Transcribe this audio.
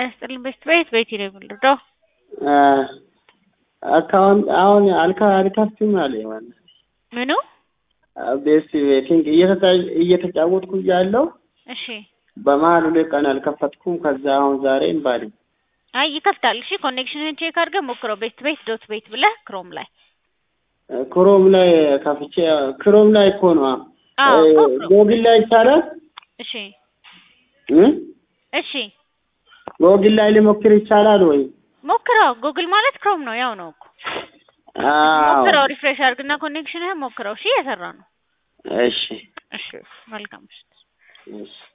ያስጥልኝ ቤት ቤት ቤት ነው የምንረዳው። አካውንት አሁን አልካ አልከፍትም አለኝ ማለት ምኑ? ቤስት ቤቲንግ እየተጫወትኩ እያለሁ እሺ በመሀል ሁለት ቀን አልከፈትኩም። ከዛ አሁን ዛሬ እምባለኝ አይ ይከፍታል። እሺ ኮኔክሽንህን ቼክ አድርገህ ሞክረው። ቤት ቤት ዶት ቤት ብለህ ክሮም ላይ ክሮም ላይ ከፍቼ ክሮም ላይ እኮ ነው አዎ እኮ ክሮም። ጎግል ላይ ይቻላል እሺ እ እሺ ጎግል ላይ ሊሞክር ይቻላል ወይ? ሞክረው። ጉግል ማለት ክሮም ነው፣ ያው ነው እኮ አዎ ሞክረው። ሪፍሬሽ አድርግና ኮኔክሽንህን ሞክረው። እሺ እየሰራ ነው። እሺ እሺ መልካም ምሽት። እሺ